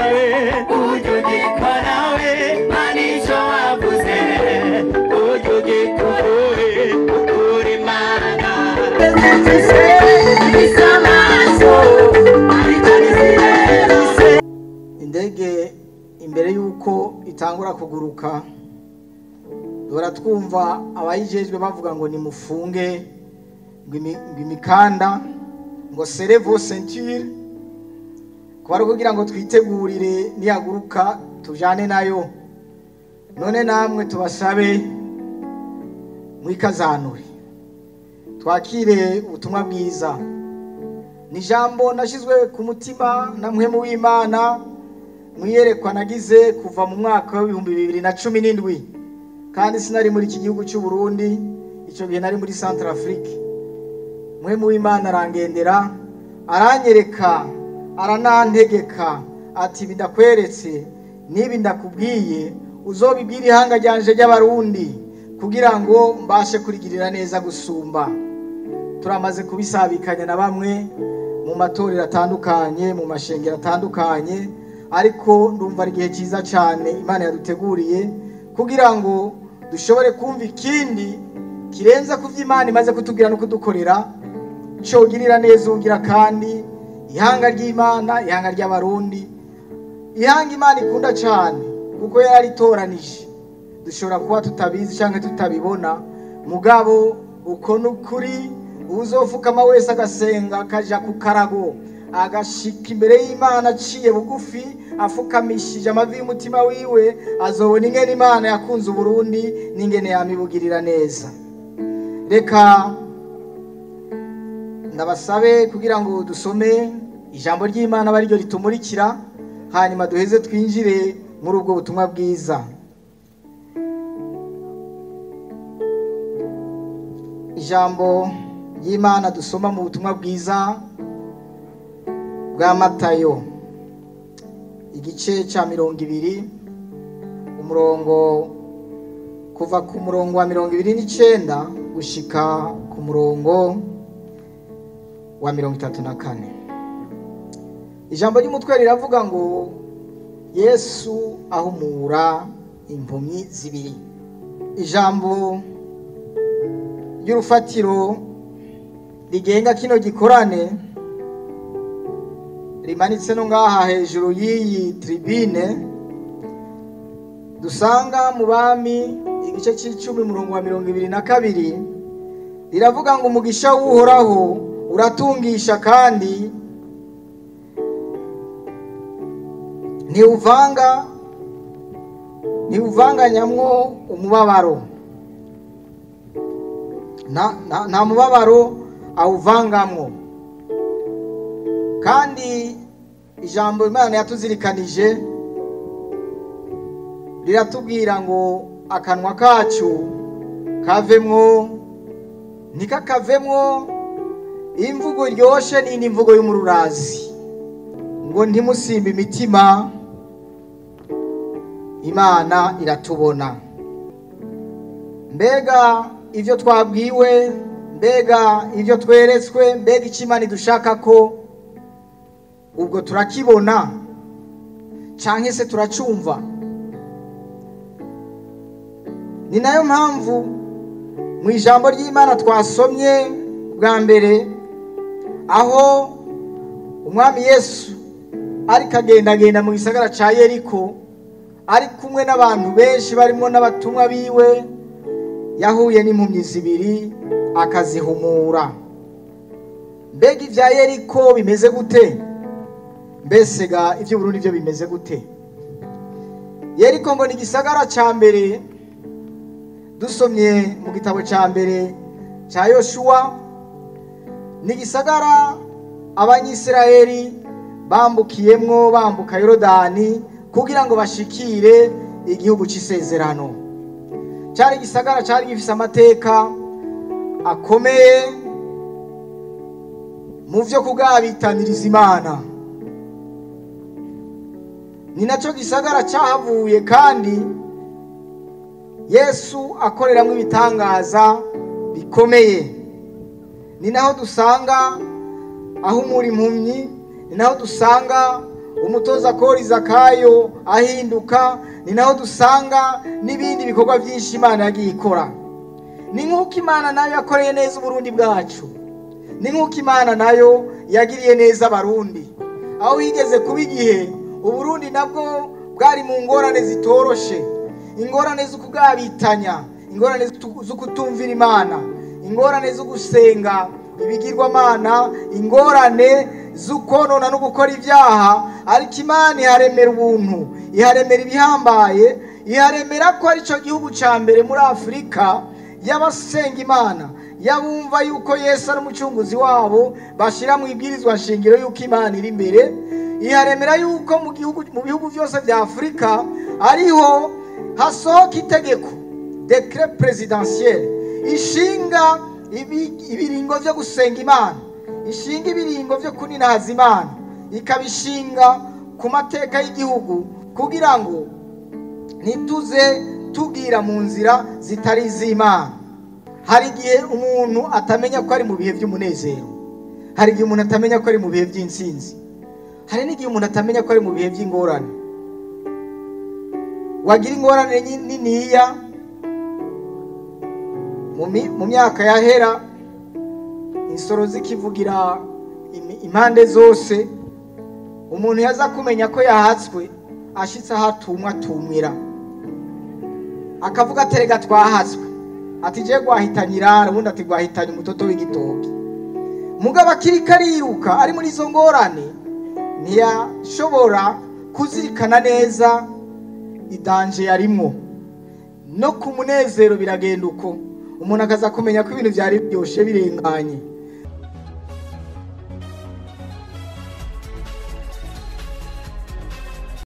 nawe ujye ugikwa nawe manisho wavuze ujye ugikure ukura imana zifise amaso ariko ntizireze indege imbere y'uko itangura kuguruka duhora twumva abayijejwe bavuga ngo nimufunge ngo imi- ngo imikanda ngo serevo ceinture kuba ari ukugira ngo twitegurire niyaguruka tujane nayo none namwe tubasabe mwikazanure twakire ubutumwa bwiza ni ijambo nashyizwe ku mutima na muhemu w'imana mwiyerekwa nagize kuva mu mwaka w'ibihumbi bibiri na cumi n'indwi kandi sinari muri iki gihugu cy'u Burundi icyo gihe nari muri Central Afrique muhemu w'imana arangendera aranyereka aranantegeka ati bidakweretse n'ibi ndakubwiye uzobibwira ihanga ryanje ry'abarundi kugira ngo mbashe kurigirira neza gusumba turamaze kubisabikanya na bamwe mu matorero atandukanye mu mashengero atandukanye ariko ndumva ari igihe cyiza cyane imana yaduteguriye kugira ngo dushobore kumva ikindi kirenze ku byo imana imaze kutubwira no kudukorera cyogirira neza ugira kandi ihanga ry'imana ihanga ry'abarundi ihanga imana ikunda cyane kuko yaritoranije dushobora kuba tutabizi cyangwa tutabibona mugabo uko ni ukuri uzofukama wese agasenga akaja ku karago agashika imbere y'imana aciye bugufi afukamishije amavi y'umutima wiwe azobona ingene imana yakunze uburundi n'ingene yamibugirira neza reka ndabasabe kugira ngo dusome ijambo ry'imana aba ariryo ritumurikira hanyuma duheze twinjire muri ubwo butumwa bwiza ijambo ry'imana dusoma mu butumwa bwiza bwa matayo igice cya mirongo ibiri umurongo kuva ku murongo wa mirongo ibiri n'icyenda gushika ku murongo wa mirongo itatu na kane ijambo ry'umutwe riravuga ngo yesu ahumura impumyi zibiri ijambo ry'urufatiro rigenga kino gikorane rimanitse no ngaha hejuru y'iyi tribine dusanga mu bami igice cy'icumi umurongo wa mirongo ibiri na kabiri riravuga ngo umugisha w'uhoraho uratungisha kandi ntiwuvanga ntiwuvanganyamwo umubabaro nta nta- nta mubabaro awuvangamwo kandi ijambo imana yatuzirikanije riratubwira ngo akanwa kacu kavemwo ntikakavemwo imvugo iryoshe n'indi mvugo y'umururazi ngo ntimusimbe imitima imana iratubona mbega ibyo twabwiwe mbega ibyo tweretswe mbega icyo imana idushaka ko ubwo turakibona cyangwa se turacumva ni nayo mpamvu mu ijambo ry'imana twasomye bwa mbere aho umwami yesu ariko agendagenda mu gisagara cya yeriko ari kumwe n'abantu benshi barimo n'abatumwa biwe yahuye n'impumyi zibiri akazihumura mbega ibya yeriko bimeze gute mbese ga iby'uburundi byo bimeze gute yeriko ngo ni igisagara cya mbere dusomye mu gitabo cya mbere cya yoshuwa ni igisagara abanyisirayeli bambukiyemwo bambuka yorodani kugira ngo bashikire igihugu cy'isezerano cyari igisagara cyari gifite amateka akomeye mu byo kugabitaniriza imana ni nacyo gisagara cyahavuye kandi yesu akoreramo ibitangaza bikomeye ni naho dusanga ahumura impumyi ni naho dusanga umutoza kori zakayo ahinduka ni naho dusanga n'ibindi bikorwa byinshi imana yagiye ikora ni nk'uko imana nayo yakoreye neza uburundi bwacu ni nk'uko imana nayo yagiriye neza abarundi aho wigeze kuba igihe uburundi nabwo bwari mu ngorane zitoroshe ingorane zo kugabitanya ingorane zo kutumvira imana ingorane zo gusenga ibigirwamana ingorane zo konona no gukora ibyaha ariko imana iharemera ubuntu iharemera ibihambaye iharemera ko ari cyo gihugu cya mbere muri afurika y'abasenga imana y'abumva yuko yesu ari umucunguzi wabo bashyira mu ibwirizwa nshingiro y'uko imana iri imbere iharemera yuko mu gihugu mu bihugu byose bya afurika ariho hasohoka itegeko dekire perezidansiyeri ishinga ibiringo byo gusenga imana ishinga ibiringo byo kuninahaza imana ikabishinga ku mateka y'igihugu kugira ngo ntituze tubwira mu nzira zitari iz'imana hari igihe umuntu atamenya ko ari mu bihe by'umunezero hari igihe umuntu atamenya ko ari mu bihe by'insinzi hari n'igihe umuntu atamenya ko ari mu bihe by'ingorane wagira ingorane niniya mu myaka yahera insoro zikivugira impande zose umuntu yaza kumenya ko yahatswe ashyitse aho atumwa atumwira akavuga aterega twahatswe ati je gwahitanye irara ubundi ati gwahitanye umutoto w'igitoki mugabo akiri kariruka ari muri izo ngorane ntiyashobora kuzirikana neza idanje yarimwo no ku munezero biragenda uko umuntu akaza kumenya ko ibintu byari byoshe birenganye